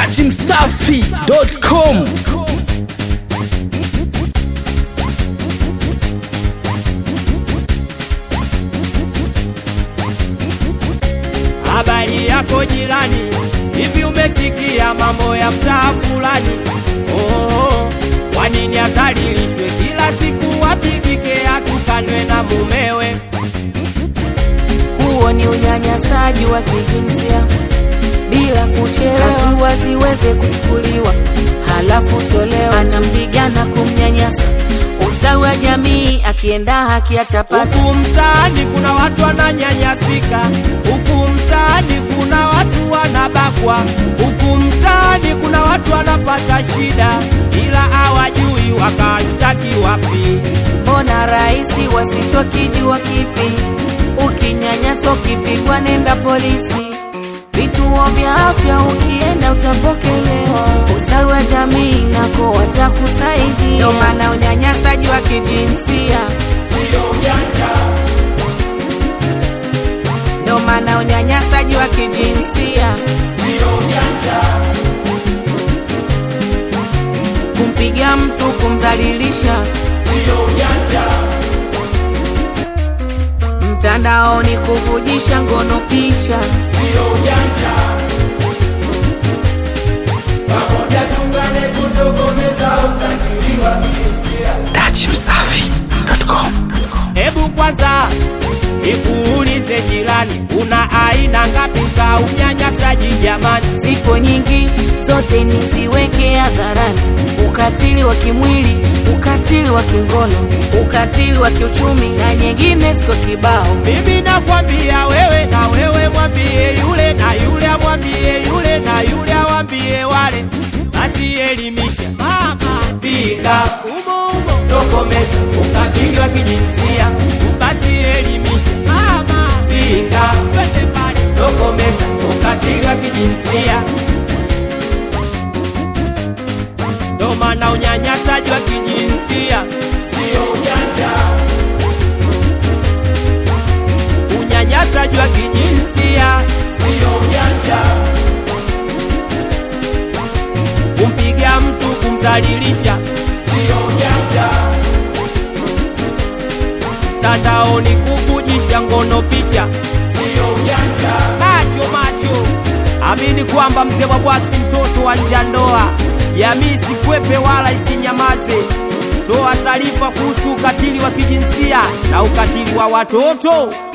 dachimsafi.com Habari yako jirani, hivi umesikia mambo ya mtaa fulani? Oh, kwa nini adhalilishwe kila siku, apigike atukanwe na mumewe? Huo ni unyanyasaji wa kijinsia bila kuchelewa, hatua ziweze kuchukuliwa, halafu sio leo anampiga na kumnyanyasa. Ustawi wa jamii akienda haki atapata. Huku mtaani kuna watu wananyanyasika, huku mtaani kuna watu wanabakwa, huku mtaani kuna watu wanapata shida, ila hawajui wakashtaki wapi. Mbona rahisi wasichokijua kipi? Ukinyanyaswa ukipigwa, nenda polisi. Vituo vya afya ukienda utapokelewa. Ustawi wa jamii nako watakusaidia. Ndio maana unyanyasaji wa kijinsia ndio maana unyanyasaji wa kijinsia kumpiga mtu, kumdhalilisha mtandaoni, kuvujisha ngono picha dachimsafi.com Hebu kwanza nikuulize jirani, kuna aina ngapi za unyanyasaji jamani? zipo nyingi, zote niziweke hadharani: ukatili wa kimwili, ukatili wa kingono, ukatili wa kiuchumi na nyingine ziko kibao. Mimi nakwambia wewe, na wewe mwambie yule, na yule amwambie yule, na yule awambie wale, basi elimisha mama, pinga umo umo, tokomeza ukatili wa kijinsia, basi elimisha mama, pinga twende pale, tokomeza ukatili wa kijinsia. Ndo maana unyanyasaji wa kijinsia sio ujanja unyanyasaji wa kijinsia sio ujanja, kumpiga mtu, kumdhalilisha sio ujanja, mtandaoni kuvujisha ngono picha sio ujanja. Macho macho, amini kwamba mzee wa bwaksi mtoto wa nja ndoa, jamii sikwepe wala isinyamaze. Toa taarifa kuhusu ukatili wa kijinsia na ukatili wa watoto.